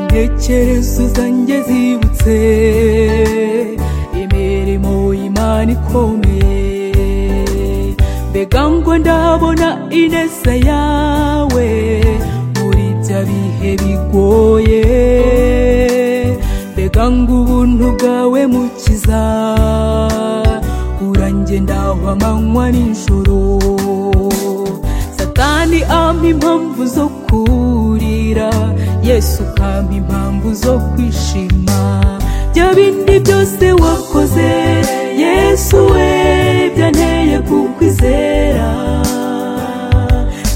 ntekerezo zanjye zibutse imirimo y'imana ikomeye mbega ngo ndabona ineza yawe muri bya bihe bigoye mbega ngo ubuntu bwawe mukiza urangendaho amanywa n'ijoro satani ampa impamvu zo kurira yesu ukampa impamvu zo kwishima bya bindi byose wakoze yesu we byanteye kukwizera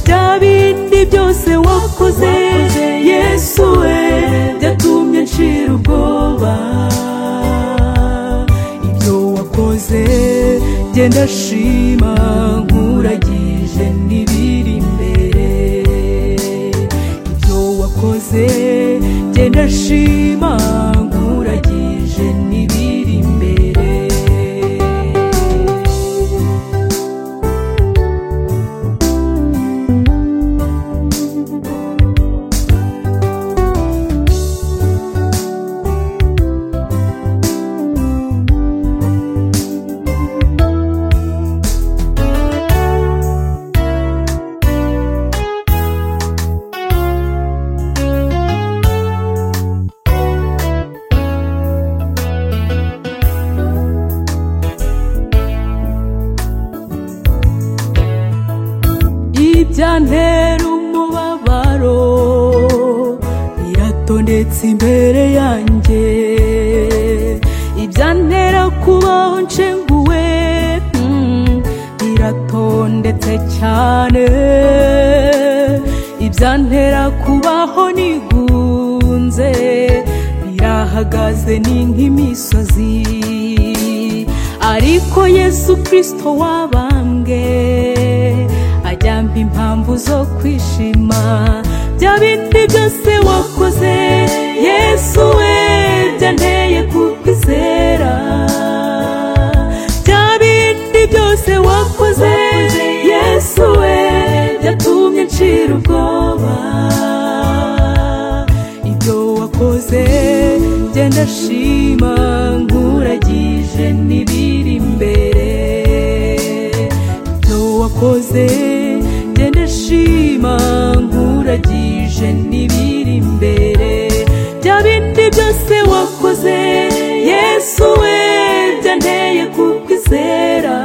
bya bindi byose wakoze yesu we byatumye nshira ubwoba ibyo wakoze genda shima nkuragije n'ibiri imbere ibyo wakoze genda shima nkuragije n'ibiri imbere ibyantera umubabaro biratondetse imbere yanjye ibyantera kubaho nshenguwe mm, biratondetse cyane ibyantera kubaho nigunze birahagaze ni nk'imisozi ariko yesu kirisito wabambwe ajyampa impamvu zo kwishima bya bindi byose wakoze yesu we byanteye kukwizera bya bindi byose wakoze yesu we byatumye nshira ubwoba ibyo wakoze genda shima nkuragije n'ibiri imbere ibyo wakoze genda shima nkuragije n'ibiri imbere bya bindi byose wakoze yesu we byanteye kukwizera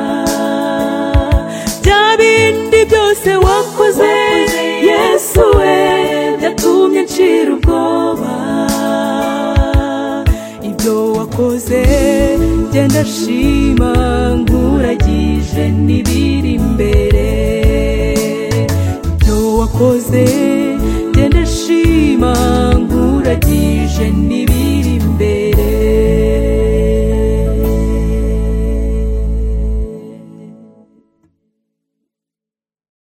bya bindi byose wakoze yesu we byatumye nshira ubwoba ibyo wakoze genda shima nkuragije n'ibiri imbere ibyo wakoze genda shima nkuragije n'ibiri